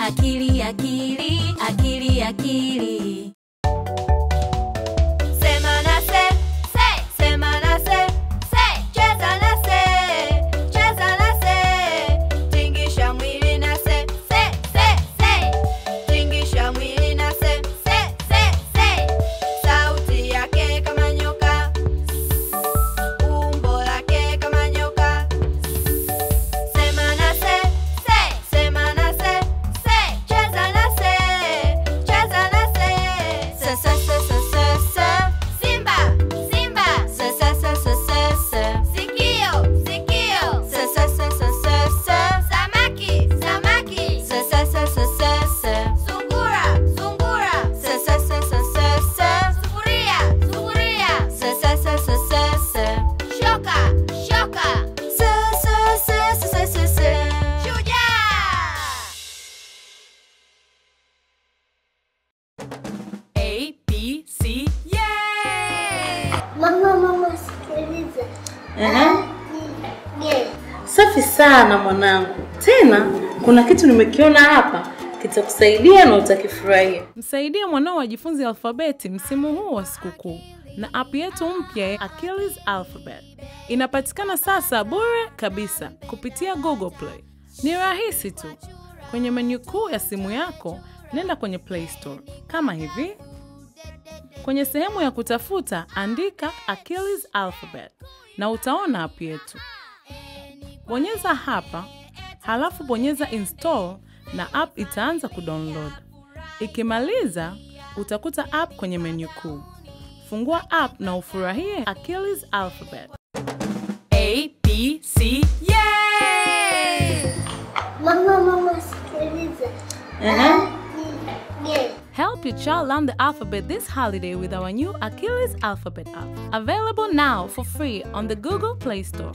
akili akili akili akili Sema na se, se, sema na se, se, cheza na se, cheza na se, tingisha mwili na se, se, se, se, tingisha mwili na se, se, se, se, sauti yake kama nyoka, umbo lake kama nyoka. Sema na se, se, sema na se, se, cheza na se, cheza na se. Se, se, se, se, se, se. Simba, simba. Se, se, se, se, se, se. Sikio, sikio. Se, se, se, se, se, se. Samaki, samaki. Se, se, se, se, se, se. Sungura, sungura. Se, se, se, se, se, se. Sufuria, sufuria. Se, se, se, se, se, se. Shoka, shoka. Se, se, se, se, se, se, se. Shujaa! A, B, C, yay! Mama, mama, sikiliza. Ehe. Ye. Safi sana mwanangu. Tena kuna kitu nimekiona hapa kitakusaidia na utakifurahia. Msaidie mwanao ajifunze alfabeti msimu huu wa sikukuu na app yetu mpya ya Achilles Alphabet. Inapatikana sasa bure kabisa kupitia Google Play. Ni rahisi tu. Kwenye menu kuu ya simu yako, nenda kwenye Play Store kama hivi. Kwenye sehemu ya kutafuta, andika Achilles Alphabet na utaona app yetu. Bonyeza hapa, halafu bonyeza install na app itaanza kudownload. Ikimaliza, utakuta app kwenye menu kuu. Fungua app na ufurahie Achilles Alphabet. A, B, C, yay! Mama, mama, sikiliza. Ehe. Ye. Help your child learn the alphabet this holiday with our new Achilles Alphabet app. Available now for free on the Google Play Store.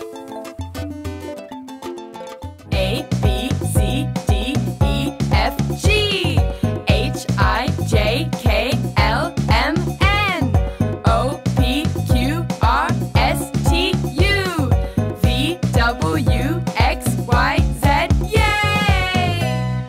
A, B, C, D, E, F, G, H, I, J, K, L, M, N, O, P, Q, R, S, T, U, V, W, X, Y, Z, yay!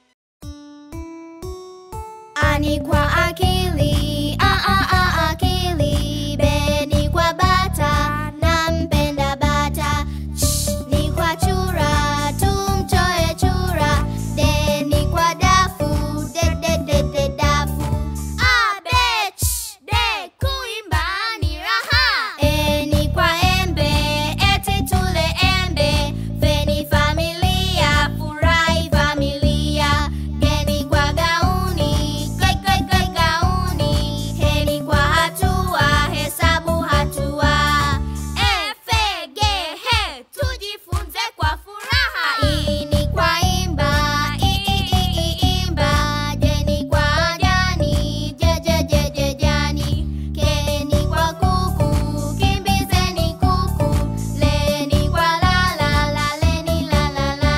Ani kwa akili, a a a akili. Be ni kwa bata, nampenda bata. Sh, ni kwa chura, tumtoe chura. De ni kwa dafu, de de de de dafu. A be ch, de kuimba ni raha. E ni kwa embe, eti tule embe. Fe ni familia, furahi familia. Geni kwa gauni, gai gai gai gauni. Heni kwa hatua, hesabu hatua. Efe gehe, tujifunze kwa furaha. I ni kwa imba, i i i i imba. Jeni kwa jani, je je je je jani. Keni kwa kuku, kimbizeni kuku. Leni kwa lala, laleni la la la.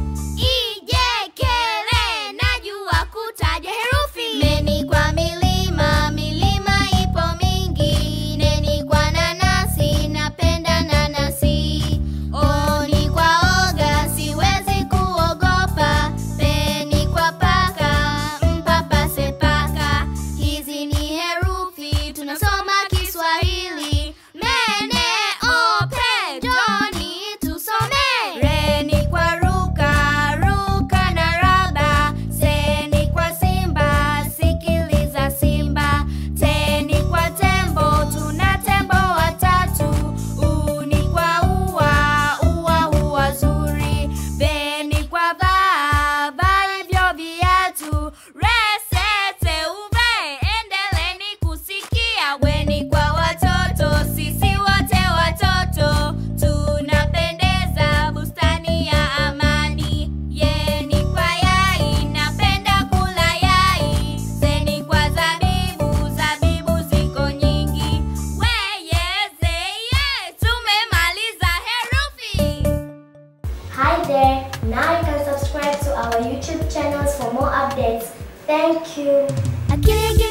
Ijekele najua kutaja herufi. Meni kwa milima, milima ipo mingi. Neni kwa nanasi, napenda nanasi. Oni kwa oga, siwezi kuogopa. Peni kwa paka, mpapase paka. Hizi ni herufi, tunasoma Kiswahili. Mene, ope, Joni, tusome. Reni kwa ruka, ruka na raba. Seni kwa simba, sikiliza simba. Teni kwa tembo, tuna tembo watatu. Uni kwa ua, ua ua zuri. Beni kwa vaa, vaa hivyo viatu. Resete uve, endeleni kusikia. Weni kwa watoto, sisi wote watoto. Tunapendeza bustani ya amani. Yeni kwa yai, napenda kula yai. Zeni kwa zabibu, zabibu ziko nyingi. Weyeze ye, tumemaliza herufi. Hi there! Now you can subscribe to our YouTube channels for more updates. Thank you. Akili